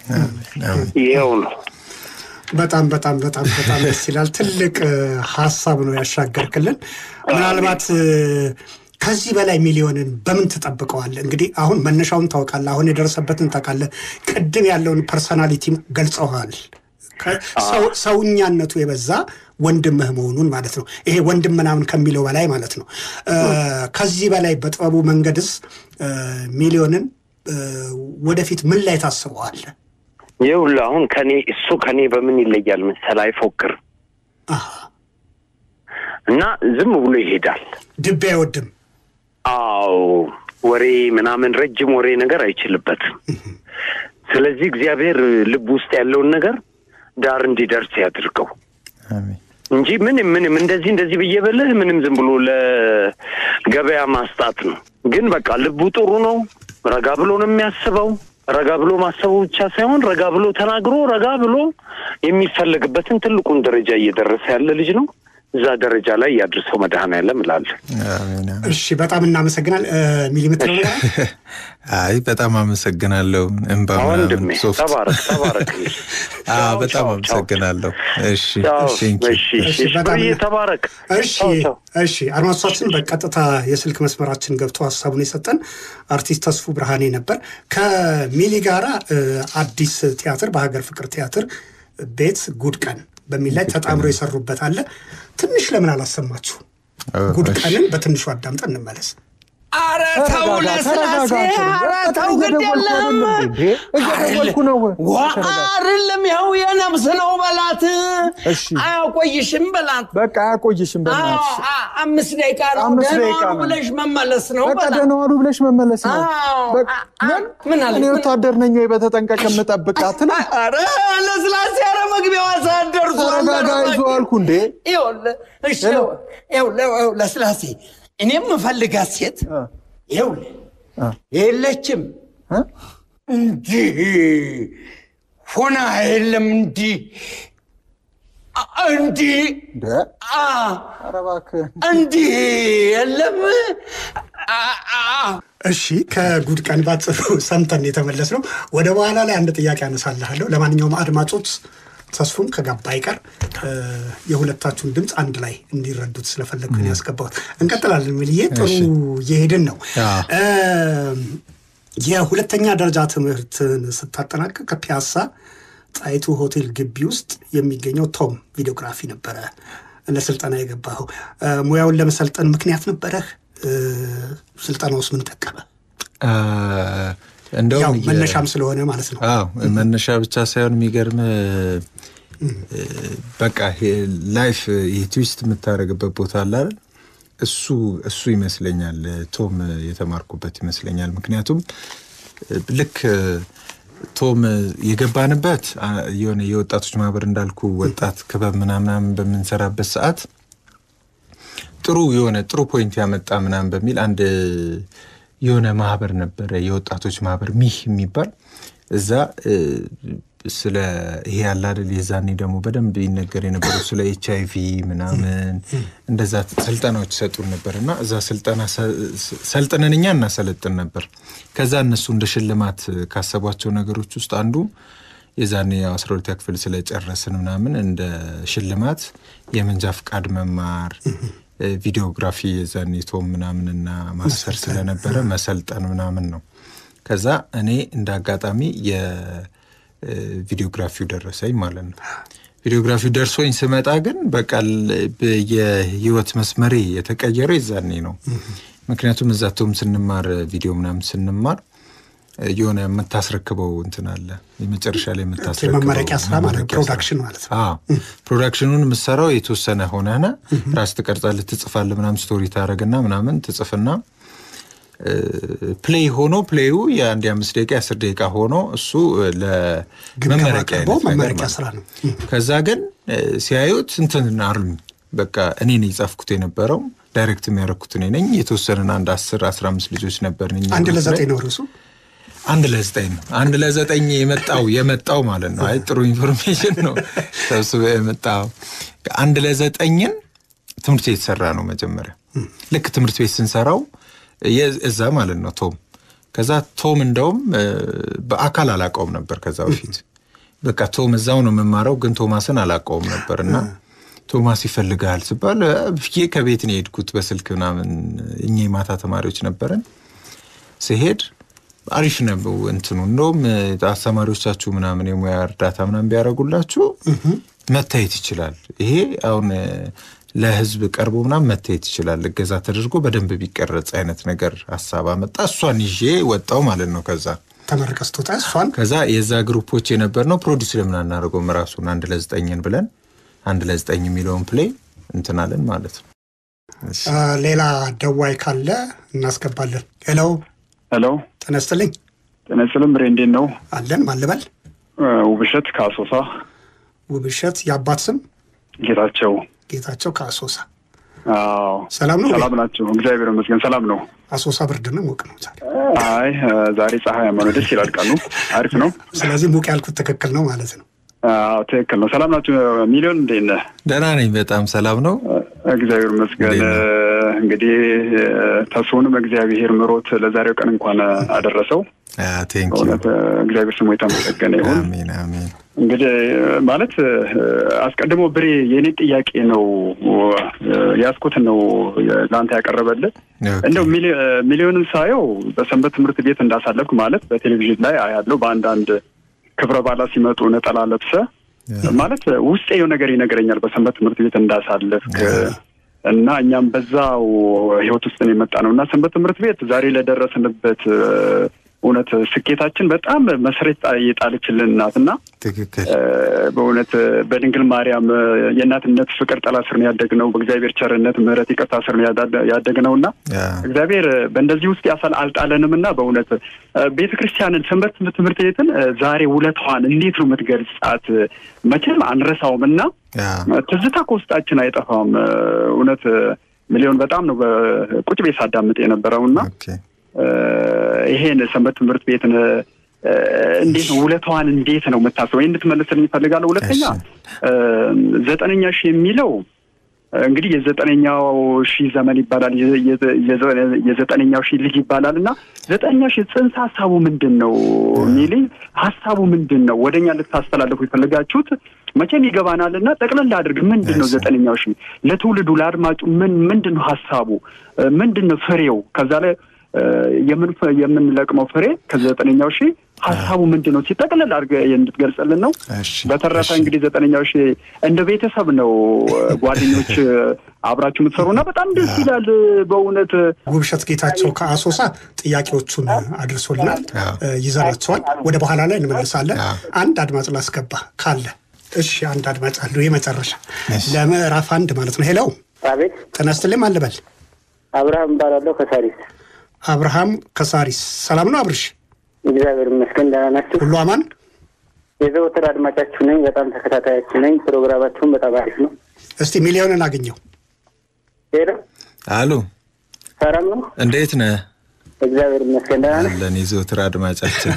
ይኸው ነው። በጣም በጣም በጣም በጣም ደስ ይላል። ትልቅ እ፣ ሀሳብ ነው ያሻገርክልን። ምናልባት እ፣ ከዚህ በላይ ሚሊዮንን በምን ትጠብቀዋለህ? እንግዲህ አሁን መነሻውን ታውቃለህ፣ አሁን የደረሰበትን ታውቃለህ። ቅድም ያለውን ፐርሰናሊቲም ገልጸዋል። ከ- ሰው- ሰውኛነቱ የበዛ ወንድምህ መሆኑን ማለት ነው። ይሄ ወንድም ምናምን ከሚለው በላይ ማለት ነው። እ፣ ከዚህ በላይ በጥበቡ መንገድስ እ፣ ሚሊዮንን እ፣ ወደፊት ምን ላይ ታስበዋለህ? ይኸውልህ አሁን ከኔ እሱ ከኔ በምን ይለያል መሰለህ? አይፎክርም አሃ፣ እና ዝም ብሎ ይሄዳል። ድቤ አይወድም። አዎ ወሬ ምናምን ረጅም ወሬ ነገር አይችልበትም። ስለዚህ እግዚአብሔር ልብ ውስጥ ያለውን ነገር ዳር እንዲደርስ ያድርገው አሜን። እንጂ ምንም ምንም እንደዚህ እንደዚህ ብዬ በልህ ምንም ዝም ብሎ ለገበያ ማስጣት ነው። ግን በቃ ልቡ ጥሩ ነው። ረጋ ብሎ ነው የሚያስበው። ረጋ ብሎ ማሰቡ ብቻ ሳይሆን ረጋ ብሎ ተናግሮ ረጋ ብሎ የሚፈለግበትን ትልቁን ደረጃ እየደረሰ ያለ ልጅ ነው። እዛ ደረጃ ላይ ያድርሰው መድኃኔዓለም እላለሁ። አሜን፣ አሜን። እሺ በጣም እናመሰግናል። ሚሊሜትር ነው አይ በጣም አመሰግናለሁ። እንባ ወንድሜ ምናምን ሶፍት ተባረክ ተባረክ። አዎ፣ በጣም አመሰግናለሁ። እሺ ቴንክ ዩ። እሺ እሺ፣ እሺ፣ በጣም ብርዬ ተባረክ። እሺ ቻው፣ ቻው። እሺ አድማጮቻችን በቀጥታ የስልክ መስመራችን ገብቶ ሀሳቡን የሰጠን አርቲስት ተስፉ ብርሃኔ ነበር። ከሚሊ ጋራ እ፣ አዲስ ቲያትር በሀገር ፍቅር ቲያትር ቤት ጉድ ቀን በሚል ላይ ተጣምሮ የሰሩበት አለ። ትንሽ ለምን አላሰማችሁ? ጉድ እሺ። ቀንን በትንሹ አዳምጠን እንመለስ። አረ ተው ለስላሴ፣ አረ ተው ግድ የለም እየደወልኩ ነው። ዋ አይደለም፣ ይኸው የነፍስ ነው በላት። እሺ። አያቆይሽም በላት። በቃ አያቆይሽም። አዎ፣ በእናትሽ አ- አምስት ደቂቃ ነው አምስት ደህና ደቂቃ ዋሉ ነው። ብለሽ መመለስ ነው በቃ በላት። ደህና ዋሉ ብለሽ መመለስ ነው። አዎ። በቃ አ- ምን ምን አለ? እኔ ምን- ወታደር ነኝ ወይ በተጠንቀቅ የምጠብቃት ነው። አረ ለስላሴ፣ አረ መግቢያዋ ሰዓት ደርሷል። ተረጋጋ አረ ይዞ አልኩ እንዴ። ይኸውልህ፣ እሺ፣ ሄሎ። ይኸውልህ፣ ይኸውልህ፣ ለስላሴ እኔ የምፈልጋት ሴት ይኸውልህ የለችም እ? እንዲህ ሆና የለም እንዲህ አ- እንዲህ እንደ አ ኧረ እባክህ እንዲህ የለም አ- አ- እሺ ከጉድ ቀን ባጭሩ ሰምተን የተመለስ ነው። ወደ በኋላ ላይ አንድ ጥያቄ አነሳልሃለሁ። ለማንኛውም አድማጮች ተስፉም ከገባ አይቀር እ፣ የሁለታችሁን ድምፅ አንድ ላይ እንዲረዱት ስለፈለግኩን ያስገባሁት። እንቀጥላለን። ሚልዬ ጥሩ እየሄድን ነው። አዎ። እ፣ የሁለተኛ ደረጃ ትምህርትን ስታጠናቀቅ ከፒያሳ ጣይቱ ሆቴል ግቢ ውስጥ የሚገኘው ቶም ቪዲዮግራፊ ነበረ ለስልጠና የገባኸው። እ፣ ሙያውን ለመሰልጠን ምክንያት ነበረህ? እ፣ ስልጠና ውስጥ ምን ጠቀመ? አ፣ እንደውም ያው የ- መነሻም ስለሆነ ማለት ነው። አዎ መነሻ ብቻ ሳይሆን የሚገርም በቃ ላይፍ ይህ ትዊስት የምታደርግበት ቦታ አለ አይደል? እሱ እሱ ይመስለኛል ቶም የተማርኩበት ይመስለኛል። ምክንያቱም ልክ ቶም የገባንበት አ፣ የሆነ የወጣቶች ማህበር እንዳልኩ ወጣት ክበብ ምናምናምን በምንሰራበት ሰዓት ጥሩ የሆነ ጥሩ ፖይንት ያመጣ ምናምን በሚል አንድ የሆነ ማህበር ነበረ፣ የወጣቶች ማህበር ሚህ የሚባል እዛ እ፣ ስለ ይሄ ያለ አይደል የዛኔ ደግሞ በደንብ ይነገር የነበረው ስለ ኤች አይ ቪ ምናምን እንደዛ ስልጠናዎች ይሰጡን ነበር እና እዛ ስልጠና ሰ- ሰልጥነን እኛ እናሰለጥን ነበር። ከዛ እነሱ እንደ ሽልማት ካሰቧቸው ነገሮች ውስጥ አንዱ የዛኔ አስራ ሁለተኛ ክፍል ስለጨረስን ምናምን እንደ ሽልማት የመንጃ ፍቃድ መማር ቪዲዮግራፊ የዛኔ ቶም ምናምንና ማስተር ስለነበረ መሰልጠን ምናምን ነው። ከዛ እኔ እንደ አጋጣሚ የቪዲዮግራፊው ደረሰኝ ማለት ነው። ቪዲዮግራፊው ደርሶኝ ስመጣ ግን በቃ ል- ብ- የህይወት መስመሬ የተቀየረው የዛኔ ነው። ምክንያቱም እዛ ቶም ስንማር ቪዲዮ ምናምን ስንማር የሆነ የምታስረክበው እንትን አለ የመጨረሻ ላይ የምታስረክበው የመመረቂያ ስራ ማለት ነው፣ መመረቂያ ፕሮዳክሽን ማለት ነው። አዎ ፕሮዳክሽኑን የምሰራው የተወሰነ ሆነና ራስ ትቀርጻለህ፣ ትጽፋለህ፣ ምናምን ስቶሪ ታደረግና ምናምን ትጽፍና ፕሌይ ሆኖ ፕሌዩ የአንድ የአምስት ደቂቃ የአስር ደቂቃ ሆኖ እሱ ግምገማ ለመመረቂያ ቀርቦ አይነት ነገር መመረቂያ ማለት ስራ ነው። ከዛ ግን እ፣ ሲያዩት እንትን አሉኝ። በቃ እኔ ነኝ የጻፍኩት የነበረው ዳይሬክት የሚያደርኩት እኔ ነኝ። የተወሰንን አንድ አስር አስራ አምስት ልጆች ነበርን እኛ አንድ ግሩፕ ላይ። ለዘጠኝ ነው ርዕሱ። አንድ ለዘጠኝ ነው። አንድ ለዘጠኝ የመጣው የመጣው ማለት ነው። አይ ጥሩ ኢንፎርሜሽን ነው ሰብስበ የመጣው። አንድ ለዘጠኝን ትምህርት ቤት ሰራ ነው መጀመሪያ። ልክ ትምህርት ቤት ስንሰራው የ- እዛ ማለት ነው ቶም ከዛ ቶም እንደውም እ፣ በአካል አላውቀውም ነበር ከዛ በፊት በቃ ቶም እዛው ነው የምማረው፣ ግን ቶማስን አላውቀውም ነበር እና ቶማስ ይፈልጋል ስባል እ፣ ብዬ ከቤት ነው የሄድኩት በስልክ ምናምን። እኛ የማታ ተማሪዎች ነበረን። ሲሄድ አሪፍ ነው እንትኑ እንደውም እ፣ አስተማሪዎቻችሁ ምናምን የሙያ እርዳታ ምናምን ቢያደርጉላችሁ መታየት ይችላል። ይሄ አሁን እ፣ ለህዝብ ቀርቦ ምናምን መታየት ይችላል። እገዛ ተደርጎ በደንብ ቢቀረጽ አይነት ነገር ሀሳብ አመጣ። እሷን ይዤ ወጣው ማለት ነው ከዛ ተመረቀ ስትወጣ እሷን ከዛ የዛ ግሩፖች የነበር ነው ፕሮዲስ ለምን አናደርገውም ራሱን አንድ ለዘጠኝን ብለን አንድ ለዘጠኝ የሚለውን ፕሌይ እንትናለን ማለት ነው። አ፣ ሌላ ደዋይ ካለ እናስገባለን። ሄሎ ሄሎ ጤና ይስጥልኝ ጤና ይስጥልኝ። ብሬ እንዴት ነው? አለን ማልበል እ፣ ውብሸት ከአሶሳ ውብሸት የአባት ስም ጌታቸው። ጌታቸው ከአሶሳ አዎ ሰላም ነው ሰላም ናቸው። እግዚአብሔር ይመስገን ሰላም ነው። አሶሳ ብርድ ነው ሞቅ ነው ዛሬ አይ እ፣ ዛሬ ፀሐያማ ነው። ደስ ይላል ቀኑ አሪፍ ነው። ስለዚህ ሞቅ ያልኩት ትክክል ነው ማለት ነው አዎ ትክክል ነው። ሰላም ናቸው። ሚሊዮን እንዴት ነህ? ደህና ነኝ፣ በጣም ሰላም ነው። እግዚአብሔር ይመስገን። እንዴት ነው? እ፣ እንግዲህ እ፣ ተስፋውንም እግዚአብሔር ምሮት ለዛሬው ቀን እንኳን አደረሰው። ቴንክ ዩ በእውነት እ፣ እግዚአብሔር ስሙ የተመሰገነ ይሁን። አሜን አሜን። እንግዲህ ማለት እ፣ አስቀድሞ ብሬ የእኔ ጥያቄ ነው እ፣ ያዝኩትን ነው ለአንተ ያቀረበልህ። ኦኬ። እንደው ሚሊ- እ፣ ሚሊዮንን ሳየው በሰንበት ትምህርት ቤት እንዳሳለፍክ ማለት በቴሌቪዥን ላይ አያለው በአንዳንድ ክብረ በዓላት ሲመጡ ነጠላ ለብሰ ማለት ውስጤ የው ነገር ይነግረኛል በሰንበት ትምህርት ቤት እንዳሳለፍክ እና እኛም በዛው ህይወት ውስጥ ነው የመጣ ነው እና ሰንበት ትምህርት ቤት ዛሬ ለደረስንበት እ፣ እውነት ስኬታችን በጣም መሰረት የጣለችልን ናት እና ትክክል እ፣ በእውነት በድንግል ማርያም እ፣ የእናትነት ፍቅር ጥላ ስር ነው ያደግነው። በእግዚአብሔር ቸርነት፣ ምሕረት፣ ይቅርታ ስር ነው ያዳ- ያደግነው እና ያ፣ እግዚአብሔር በእንደዚህ ውስጥ ያሳል አልጣለንም እና በእውነት ቤተ ክርስቲያንን ሰንበት ትምህርት ቤትን እ፣ ዛሬ ውለታዋን እንዴት ነው የምትገልጻት? መቼም አንረሳውም እና ያ፣ ትዝታ ከውስጣችን አይጠፋም። እ፣ እውነት እ፣ ሚሊዮን በጣም ነው በቁጭ ቤት ሳዳምጥ የነበረው እና ኦኬ። እ፣ ይሄን ሰንበት ትምህርት ቤትን እ፣ እንዴት ነው ውለታዋን እንዴት ነው የምታስበው? ይህ እንድትመልስልኝ እፈልጋለሁ። ሁለተኛ እ፣ ዘጠነኛ ሺህ የሚለው እ፣ እንግዲህ የዘጠነኛው ሺህ ዘመን ይባላል፣ የ- የ- የዘ- የዘጠነኛው ሺህ ልጅ ይባላል እና ዘጠነኛው ሺህ ጽንሰ ሀሳቡ ምንድን ነው ሚሊ ሀሳቡ ምንድን ነው? ወደኛ ልታስተላለፉ የፈለጋችሁት መቼም ይገባናል እና ጠቅለል አድርግ። ምንድን ነው እሺ። ዘጠነኛው ሺህ ለትውልዱ ለአድማጩ ምን ምንድን ነው ሀሳቡ? እ፣ ምንድን ነው ፍሬው? ከዛ ላይ እ፣ የምን- የምንለቅመው ፍሬ ከዘጠነኛው ሺህ ሀሳቡ ምንድን ነው ሲጠቅልል አድርገህ እንድትገልጽልን ነው። እሺ፣ በተረፈ እሺ። እንግዲህ ዘጠነኛው ሺህ እንደ ቤተሰብ ነው እ፣ ጓደኞች እ፣ አብራችሁ የምትሰሩ እና በጣም ደስ ይላል እ፣ በእውነት ውብሸት ጌታቸው ከአሶሳ ጥያቄዎቹን አድርሶልናል አዎ። እ፣ ይዘናቸዋል ወደ በኋላ ላይ እንመልሳለን አዎ። አንድ አድማጭ ላስገባ ካለ እሺ አንድ አድማጭ አሉ የመጨረሻ እሺ። ለምዕራፍ አንድ ማለት ነው ሄለው አቤት ጤና ይስጥልኝ አልበል አብርሃም እባላለሁ ከሳሪስ። አብርሃም ከሳሪስ ሰላም ነው አብርሽ እግዚአብሔር ይመስገን ደህና ናችሁ? ሁሉ አማን የዘወትር አድማጫችሁ ነኝ። በጣም ተከታታያችሁ ነኝ። ፕሮግራማችሁን በጣም አሪፍ ነው። እስቲ ሚሊዮንን አገኘው ሄሎ አሉ ሰላም ነው? እንዴት ነህ? እግዚአብሔር ይመስገን ደህና ነህ? አለን የዘወትር አድማጫችን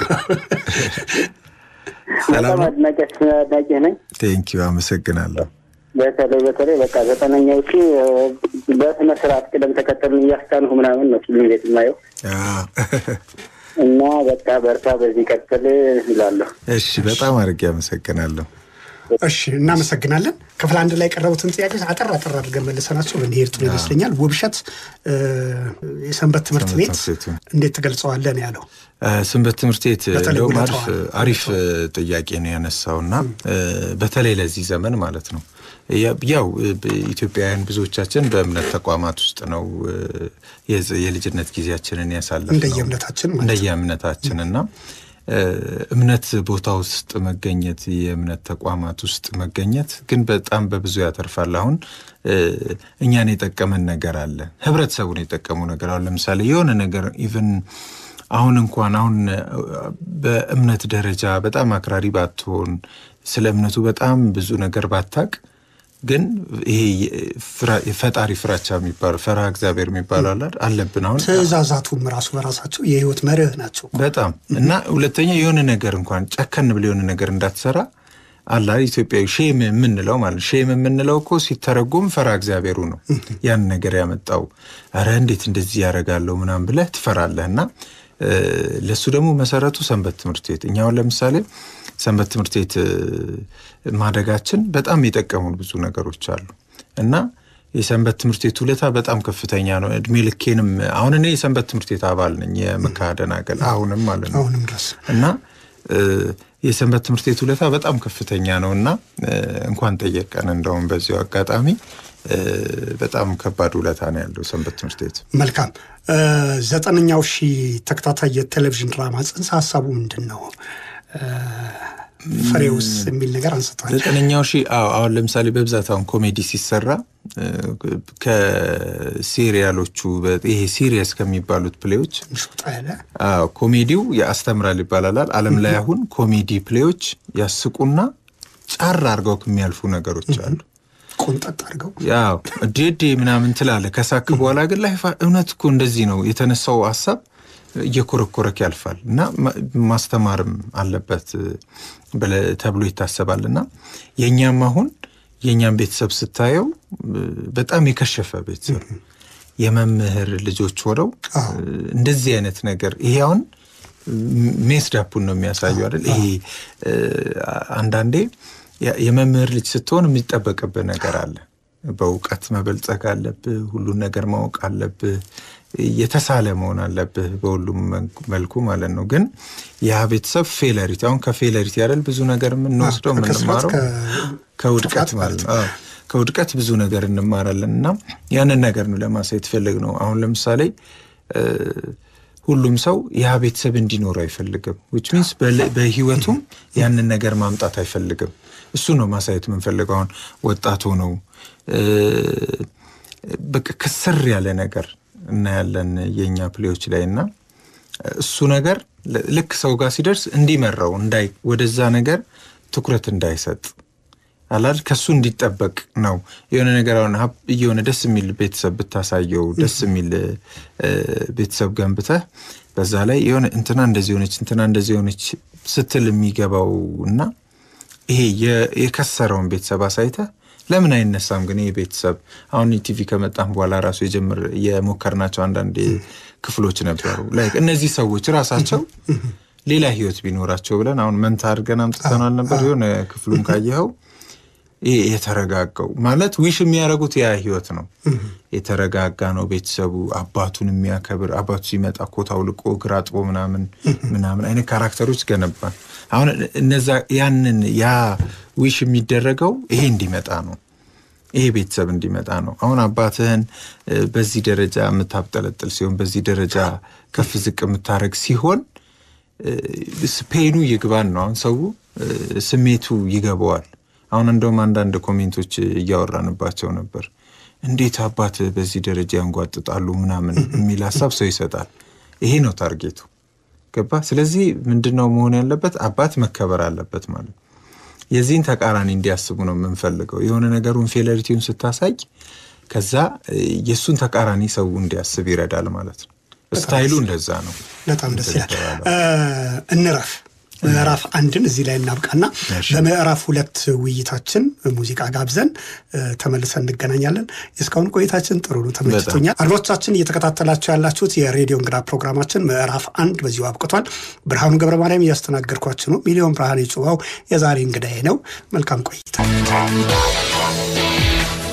ሰላም በጣም ነው። አድናቂያችሁ አድናቂህ ነኝ። ቴንኪዩ አመሰግናለሁ። በተለይ በተለይ በቃ ዘጠነኛው ሺ በስነ ስርዓት ቅደም ተከተሉን እያስካንሁ ምናምን ነው ፊልም ቤት የማየው አዎ። እና በቃ በርታ፣ በዚህ ቀጥል እላለሁ። እሺ በጣም አድርጌ አመሰግናለሁ። እሺ እናመሰግናለን ክፍል አንድ ላይ የቀረቡትን ጥያቄዎች አጠር አጠር አድርገን መልሰናቸው ብንሄድ ጥሩ ይመስለኛል ውብሸት እ፣ የሰንበት ትምህርት ሰንበት ቤት ትምህርት ቤቱ። እንዴት ትገልጸዋለህ ነው ያለው እ፣ ሰንበት ትምህርት ቤት በተለይ እንደውም አሪፍ ውለታዋን። አሪፍ እ፣ ጥያቄ ነው ያነሳው እና እ፣ በተለይ ለዚህ ዘመን ማለት ነው ያ- ያው እ፣ ኢትዮጵያውያን ብዙዎቻችን በእምነት ተቋማት ውስጥ ነው እ፣ የዝ- የልጅነት ጊዜያችንን ያሳለፍ እንደየእምነታችን ማለት ነው። እንደየእምነታችን እና እ፣ እምነት ቦታ ውስጥ መገኘት የእምነት ተቋማት ውስጥ መገኘት ግን በጣም በብዙ ያተርፋል። አሁን እ፣ እኛን የጠቀመን ነገር አለ፣ ህብረተሰቡን የጠቀሙ ነገር አሁን ለምሳሌ የሆነ ነገር ኢቨን አሁን እንኳን አሁን እ፣ በእምነት ደረጃ በጣም አክራሪ ባትሆን ስለ እምነቱ በጣም ብዙ ነገር ባታቅ ግን ይሄ የፍራ- የፈጣሪ ፍራቻ የሚባለው ፈርሃ እግዚአብሔር የሚባለው አለ አይደል? አለብን አሁን ትእዛዛቱም ራሱ በራሳቸው የህይወት መርህ ናቸው በጣም እና ሁለተኛ የሆነ ነገር እንኳን ጨከን ብለ የሆነ ነገር እንዳትሰራ አላ ኢትዮጵያዊ ሼም የምንለው ማለት ሼም የምንለው እኮ ሲተረጎም ፈራ እግዚአብሔሩ ነው ያን ነገር ያመጣው። ኧረ እንዴት እንደዚህ ያደርጋለሁ ምናምን ብለህ ትፈራለህ እና እ፣ ለሱ ደግሞ መሰረቱ ሰንበት ትምህርት ቤት እኛውን ለምሳሌ ሰንበት ትምህርት ቤት እ፣ ማደጋችን በጣም የጠቀሙን ብዙ ነገሮች አሉ እና የሰንበት ትምህርት ቤት ውለታ በጣም ከፍተኛ ነው። እድሜ ልኬንም አሁን እኔ የሰንበት ትምህርት ቤት አባል ነኝ የመካ ደናገል አሁንም ማለት ነው አሁንም ድረስ እና እ፣ የሰንበት ትምህርት ቤት ውለታ በጣም ከፍተኛ ነው እና እ፣ እንኳን ጠየቀን እንደውም በዚሁ አጋጣሚ እ፣ በጣም ከባድ ውለታ ነው ያለው ሰንበት ትምህርት ቤት። መልካም እ፣ ዘጠነኛው ሺህ ተከታታይ የቴሌቪዥን ድራማ ጽንሰ ሀሳቡ ምንድን ነው? እ፣ ፍሬውስ የሚል ነገር አንስቷል። ዘጠነኛው ሺህ አዎ፣ አሁን ለምሳሌ በብዛት አሁን ኮሜዲ ሲሰራ እ፣ ከሲሪያሎቹ በ- ይሄ ሲሪየስ ከሚባሉት ፕሌዎች ትንሽ ወጣ ያለ አዎ ኮሜዲው ያስተምራል ይባላል። ዓለም ላይ አሁን ኮሜዲ ፕሌዎች ያስቁና ጫር አድርገው የሚያልፉ ነገሮች አሉ። ቆንጠጥ አድርገው ያው ዴዴ ምናምን ትላለህ ከሳክ በኋላ ግን ላይፍ እውነት እኮ እንደዚህ ነው የተነሳው ሀሳብ እየኮረኮረክ ያልፋል እና ማ- ማስተማርም አለበት ብለህ ተብሎ ይታሰባል እና የእኛም አሁን የእኛም ቤተሰብ ስታየው እ፣ በጣም የከሸፈ ቤተሰብ የመምህር ልጆች ሆነው እ፣ እንደዚህ አይነት ነገር ይሄ አሁን ሜስዳፑን ነው የሚያሳዩ አይደል? ይሄ እ፣ አንዳንዴ የ- የመምህር ልጅ ስትሆን የሚጠበቅብህ ነገር አለ። በእውቀት መበልጸግ አለብህ። ሁሉን ነገር ማወቅ አለብህ። የተሳለ መሆን አለብህ በሁሉም መን- መልኩ ማለት ነው። ግን ያ ቤተሰብ ፌለሪቲ አሁን ከፌለሪቲ አይደል ብዙ ነገር የምንወስደው አዎ፣ ከክስረት፣ የምንማረው ከ- ከውድቀት ጥፋት ማለት ነው። አዎ፣ ከውድቀት ብዙ ነገር እንማራለን እና ያንን ነገር ነው ለማሳየት ፈልግ ነው። አሁን ለምሳሌ እ፣ ሁሉም ሰው ያ ቤተሰብ እንዲኖረው አይፈልግም። ዊች ሚንስ በህይወቱም ያንን ነገር ማምጣት አይፈልግም። እሱ ነው ማሳየት የምንፈልገው። አሁን ወጣት ሆነው እ፣ በቃ ክስር ያለ ነገር እናያለን የእኛ ፕሌዎች ላይ እና እሱ ነገር ል- ልክ ሰው ጋር ሲደርስ እንዲመራው እንዳይ ወደዛ ነገር ትኩረት እንዳይሰጥ አላል ከሱ እንዲጠበቅ ነው። የሆነ ነገር አሁን ሀብ- የሆነ ደስ የሚል ቤተሰብ ብታሳየው ደስ የሚል እ፣ ቤተሰብ ገንብተህ በዛ ላይ የሆነ እንትና እንደዚህ ሆነች እንትና እንደዚህ ሆነች ስትል የሚገባው እና ይሄ የ- የከሰረውን ቤተሰብ አሳይተህ ለምን አይነሳም ግን ይህ ቤተሰብ አሁን ቲቪ ከመጣም በኋላ ራሱ የጀምር የሞከርናቸው አንዳንድ ክፍሎች ነበሩ። ላይክ እነዚህ ሰዎች ራሳቸው ሌላ ህይወት ቢኖራቸው ብለን አሁን መንታ አድርገን አምጥተናል ነበር። የሆነ ክፍሉን ካየኸው ይሄ የተረጋጋው ማለት ዊሽ የሚያደርጉት ያ ህይወት ነው። የተረጋጋ ነው ቤተሰቡ። አባቱን የሚያከብር አባቱ ሲመጣ ኮት አውልቆ እግር አጥቦ ምናምን ምናምን አይነት ካራክተሮች ገነባን። አሁን እነዛ ያንን ያ ዊሽ የሚደረገው ይሄ እንዲመጣ ነው። ይሄ ቤተሰብ እንዲመጣ ነው። አሁን አባትህን እ፣ በዚህ ደረጃ የምታብጠለጥል ሲሆን በዚህ ደረጃ ከፍ ዝቅ የምታደርግ ሲሆን ፔኑ ይግባን ነው። አሁን ሰው እ፣ ስሜቱ ይገባዋል። አሁን እንደውም አንዳንድ ኮሜንቶች እያወራንባቸው ነበር። እንዴት አባት በዚህ ደረጃ ያንጓጥጣሉ ምናምን የሚል ሀሳብ ሰው ይሰጣል። ይሄ ነው ታርጌቱ። ገባ? ስለዚህ ምንድን ነው መሆን ያለበት? አባት መከበር አለበት ማለት ነው። የዚህን ተቃራኒ እንዲያስቡ ነው የምንፈልገው። የሆነ ነገሩን ፌለሪቲውን ስታሳይ ከዛ እ፣ የእሱን ተቃራኒ ሰው እንዲያስብ ይረዳል ማለት ነው። ስታይሉ እንደዛ ነው። በጣም ደስ ይላል። እ፣ እንረፍ ምዕራፍ አንድን እዚህ ላይ እናብቃና እሺ። በምዕራፍ ሁለት ውይይታችን ሙዚቃ ጋብዘን እ፣ ተመልሰን እንገናኛለን። የእስካሁን ቆይታችን ጥሩ ነው፣ ተመችቶኛል። አድማጮቻችን እየተከታተላችሁ ያላችሁት የሬዲዮ እንግዳ ፕሮግራማችን ምዕራፍ አንድ በዚሁ አብቅቷል። ብርሃኑ ገብረ ማርያም እያስተናገድኳችሁ ነው። ሚሊዮን ብርሃን የጽዋው የዛሬ እንግዳዬ ነው። መልካም ቆይታ